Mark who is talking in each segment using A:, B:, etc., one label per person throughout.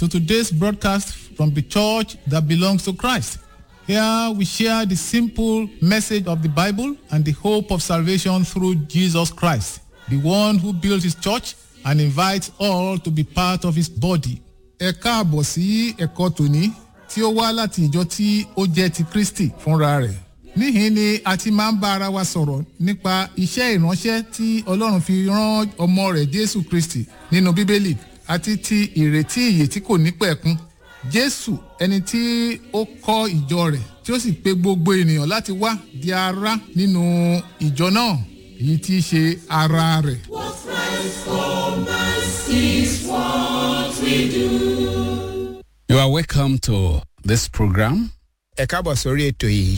A: to today's broadcast from the church that belongs to Christ. Here we share the simple message of the Bible and the hope of salvation through Jesus Christ, the one who built his church and invites all to be part of his body. Ẹ káàbọ̀ sí ẹ̀kọ́ tòní tí ó wá láti ìjọ tí ó jẹ́ ti Kristi fúnra rẹ̀. Níhìn ni a ti máa ń bá ara wa sọ̀rọ̀ nípa iṣẹ́ ìránṣẹ́ tí Ọlọ́run fi rán ọmọ rẹ̀ Jésù Kristi nínú Bíbélì àti ti ìrètí ìyè tí kò ní pẹ̀kun. Jésù ẹni tí ó kọ́ ìjọ rẹ̀ tí ó sì pe gbogbo ènìyàn láti wá di ara nínú ìjọ náà èyí tí í ṣe ara rẹ̀.
B: What Christ for us is what we do.
C: You are welcome to this program.
D: ẹ káàbọ̀ sórí ètò yìí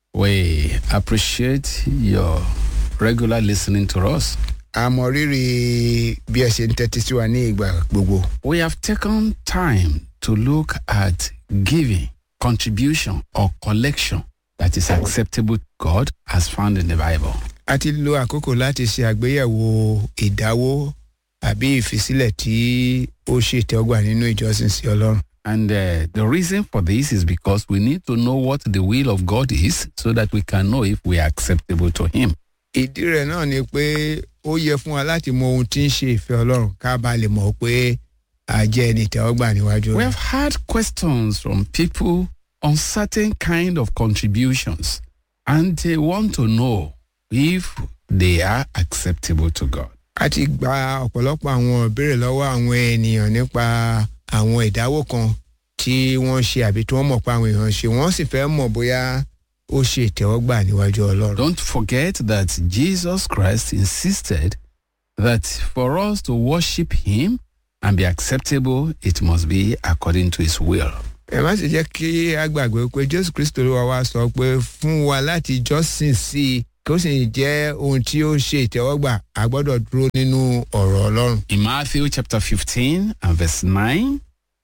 C: We appreciate your regular listening to us.
D: a mọ rírì bí ẹ ṣe ń tẹ́tí sí wa ní ìgbà gbogbo
C: We have taken time to look at giving, contribution, or collection that is acceptable to God as found in the Bible.
D: a ti lo àkókò láti ṣe àgbéyẹ̀wò ìdáwó àbí ìfisílẹ̀ tí ó ṣe ìtẹ́wọ́gbà nínú ìjọsìn sí ọlọ́run
C: And uh, the reason for this is because we need to know what the will of God is so that we can know if we are acceptable to Him.
D: ìdí rẹ̀ náà ni pé ó yẹ fún wa láti mọ ohun tí ń ṣe ìfẹ́ ọlọ́run ká bá lè mọ̀ pé a jẹ́ ẹni ìtẹ́wọ́gbà níwájú
C: We
D: rẹ̀
C: have had questions from people on certain kind of contributions, and they want to know if they are acceptable to God.
D: a ti gba ọ̀pọ̀lọpọ̀ àwọn ìbéèrè lọ́wọ́ àwọn ènìyàn nípa àwọn ìdáwó kan tí wọ́n ṣe àbí tí wọ́n mọ̀ pé àwọn èèyàn ṣe wọ́n sì fẹ́ mọ̀ bóyá ó ṣe ìtẹ́wọ́gbà níwájú ọlọ́run.
C: Don't forget that Jesus Christ insisted that for us to worship Him and be acceptable, it must be according to His will.
D: ẹ má sì jẹ́ kí a gbàgbé pé jésù kristo ló wá wá sọ pé fún wa láti jọ́sìn sí i kí ó sì jẹ́ ohun tí ó ṣe ìtẹ́wọ́gbà a gbọ́dọ̀ dúró nínú ọ̀rọ̀ ọlọ́run.
C: In Matthew chapter 15 and verse 9,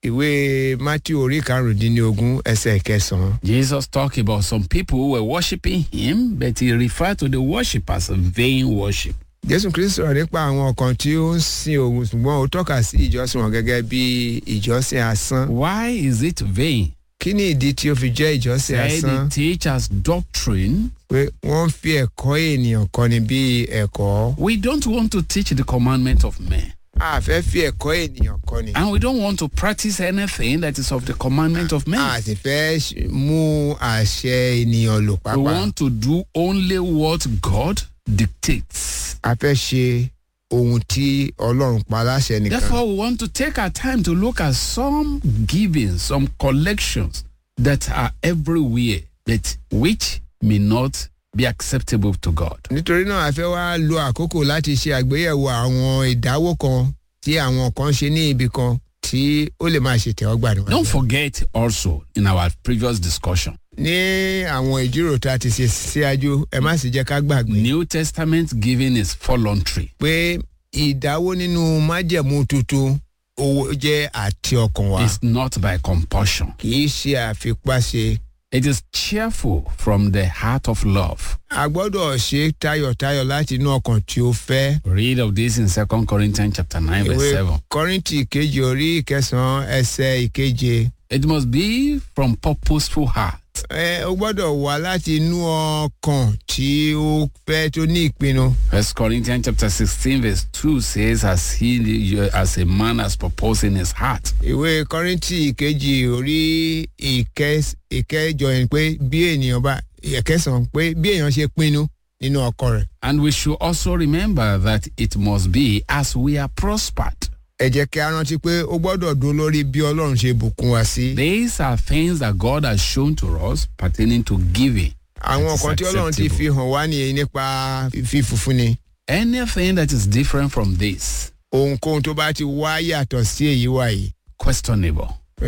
D: ìwé matthew orí karùndínlógún ẹsẹ̀ kẹsàn-án.
C: Jesus talked about some people who were worshiping him, but he referred to the worship as a vain worship.
D: jésù kristo sọ̀rọ̀ nípa àwọn kan tí ó ń sin òun ṣùgbọ́n ó tọ́ka sí ìjọsìn wọn gẹ́gẹ́ bí ìjọsìn asán.
C: Why is it vain?
D: kí ni ìdí tí ó fi jẹ́ ìjọsìn
C: Said
D: asán?
C: they teach as doctrine.
D: pé wọ́n ń fi ẹ̀kọ́ ènìyàn kọ́ni bí ẹ̀kọ́.
C: We don't want to teach the commandment of men.
D: a fẹ́ fi ẹ̀kọ́ ènìyàn kọ́ni.
C: And we don't want to practice anything that is of the commandment of men.
D: a sì fẹ́ ṣ- mú àṣẹ ènìyàn lò
C: We
D: pápá.
C: want to do only what God dictates.
D: a fẹ́ ṣe ohun tí ọlọ́run pa láṣẹ nìkan.
C: Therefore, we want to take our time to look at some giving, some collections that are everywhere, but which may not be acceptable to God.
D: nítorí náà a fẹ́ wá lo àkókò láti ṣe àgbéyẹ̀wò àwọn ìdáwó kan tí àwọn kan ṣe ní ibì kan tí ó lè máa ṣe tẹ́wọ́gbà níwájú.
C: Don't forget also in our previous discussion,
D: ní àwọn ìjíròrò tá a ti ṣe síwájú ẹ má sì jẹ́ ká gbàgbé
C: New Testament giving is voluntary.
D: pé ìdáwó nínú májẹ̀mú tuntun owó jẹ́ àti ọkàn wa
C: It's not by compulsion.
D: kì í ṣe àfipáṣe.
C: It is cheerful from the heart of love.
D: a gbọ́dọ̀ ṣe tayọ̀tayọ̀ láti inú ọkàn tí ó fẹ́.
C: Read of this in 2 Corinthians chapter 9 verse 7.
D: kọ́rìntì kejì orí ìkẹsàn-án ẹsẹ̀ ìkeje.
C: It must be from purposeful heart.
D: ẹ o gbọ́dọ̀ wá láti inú ọkàn tí ó fẹ́ tó ní ìpinnu.
C: First Corinthians chapter 16 verse 2 says, as he as a man has purposed in his heart.
D: ìwé kọ́rìntì kejì orí ìkẹ- ìkẹjọ yẹn pé bí ènìyàn bá ìkẹsàn pé bí èèyàn ṣe pinnu nínú ọkọ rẹ̀.
C: And we should also remember that it must be as we are prospered.
D: ẹ jẹ́ kí a rántí pé ó gbọ́dọ̀ dún lórí bí ọlọ́run ṣe bùkún wa sí.
C: These are things that God has shown to us pertaining to giving.
D: àwọn
C: That
D: kan
C: is
D: tí ọlọ́run ti fi
C: acceptable.
D: hàn wá nìyẹn nípa fífúnni.
C: Anything that is different from this,
D: ohunkóhun tó bá ti wá yàtọ̀ sí èyí wá yìí
C: questionable.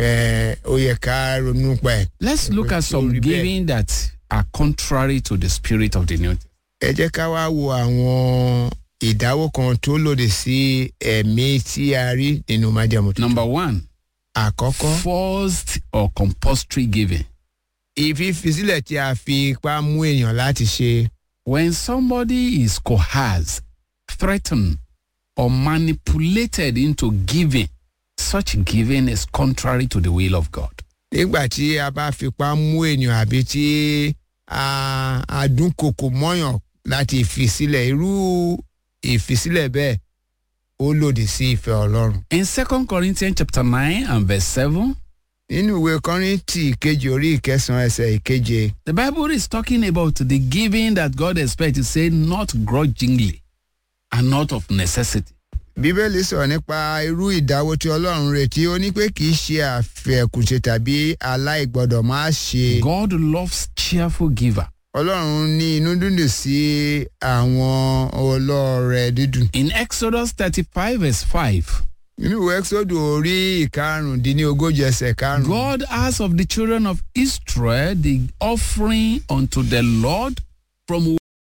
D: ẹ, ó yẹ ká ronú pa ẹ̀.
C: Let's look at some
D: Sorry, bẹ́ẹ̀.
C: giving that are contrary to the spirit of the New Testament.
D: ẹ jẹ́ ká wá wo àwọn ìdáwó kan tó lòdì sí ẹ̀mí tí a rí nínú májàmú tuntun.
C: Number one,
D: àkọ́kọ́
C: forced or compulsory giving.
D: ìfífisílẹ̀ tí a fi ipá mú èèyàn láti ṣe.
C: When somebody is coerced, threatened, or manipulated into giving such giving is contrary to the will of God.
D: nígbà tí a bá fipá mú ènìyàn àbí tí a a dúnkokò mọ́yàn láti fi sílẹ̀ irú ìfisílẹ̀ bẹ́ẹ̀ ó lòdì sí ìfẹ́ ọlọ́run.
C: In 2 Corinthians chapter 9 and verse 7,
D: nínú ìwé kọ́rìntì kejì orí ìkẹsàn-án ẹsẹ̀ ìkeje
C: the Bible is talking about the giving that God expects to say not grudgingly and not of necessity.
D: bíbélì sọ̀rọ̀ nípa irú ìdáwó tí ọlọ́run retí ó ní pé kì í ṣe àfẹ̀kùnṣe tàbí aláìgbọ́dọ̀ máa ṣe.
C: God loves cheerful giver.
D: ọlọ́run ní inú dúndùn sí àwọn ọlọ́rẹ̀ dídùn.
C: In Exodus 35 verse 5,
D: nínú ìwé ẹ́sọ́dù orí ìkarùndínlógójì ẹsẹ̀ karùn-ún.
C: God asked of the children of Israel the offering unto the Lord from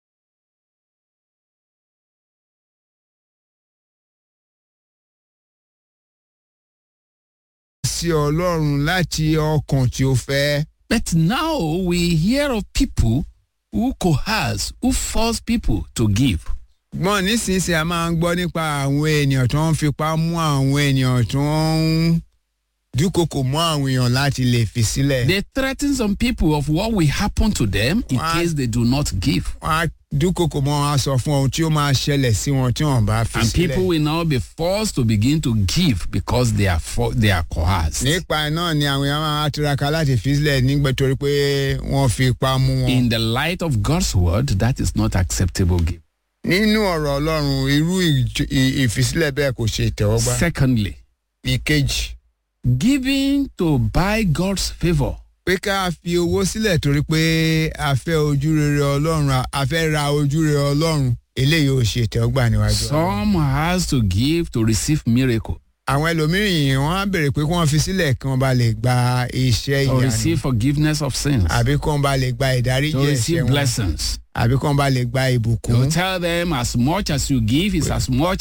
D: sí ọlọ́run láti ọkàn tí ó fẹ́.
C: But now we hear of people who coerce, who force people to give.
D: gbọ́n nísinsìnyí a máa ń gbọ́ nípa àwọn ènìyàn tó ń fipá mú àwọn ènìyàn tó ń dúkokò mọ́ àwọn èèyàn láti lè fi sílẹ̀.
C: They threaten some people of what will happen to them in
D: What?
C: case they do not give.
D: wọ́n á dúkokò mọ́ wọn á sọ fún ohun tí ó máa ṣẹlẹ̀ sí wọn tí wọ́n bá fi
C: And people
D: sílẹ̀.
C: will now be forced to begin to give because they are for, they are coerced.
D: nípa náà ni àwọn èèyàn máa tiraka láti fi sílẹ̀ nígbà torí pé wọ́n fi ipá mú wọn.
C: In the light of God's word, that is not acceptable gift.
D: nínú ọ̀rọ̀ ọlọ́run irú ìj- ì- ìfisílẹ̀ bẹ́ẹ̀ kò ṣe ìtẹ̀wọ́gbà.
C: Secondly,
D: ìkejì
C: giving to buy God's favor.
D: pé ká fi owó sílẹ̀ torí pé a fẹ́ ojú rere ọlọ́run a- a fẹ́ ra ojú rere ọlọ́run eléyìí ò ṣe ìtẹ̀wọ́gbà níwájú ọlọ́run.
C: Some has to give to receive miracle
D: àwọn ẹlòmíràn wọ́n á béèrè pé kí wọ́n fi sílẹ̀ kí wọ́n bá lè gba iṣẹ́
C: to
D: ìyanu
C: receive forgiveness of sins,
D: àbí kí wọ́n bá lè gba ìdáríjì
C: to
D: ẹ̀ṣẹ̀
C: receive
D: wọn
C: blessings.
D: àbí kí wọ́n bá lè gba ìbùkún.
C: You tell them as much as you give is as much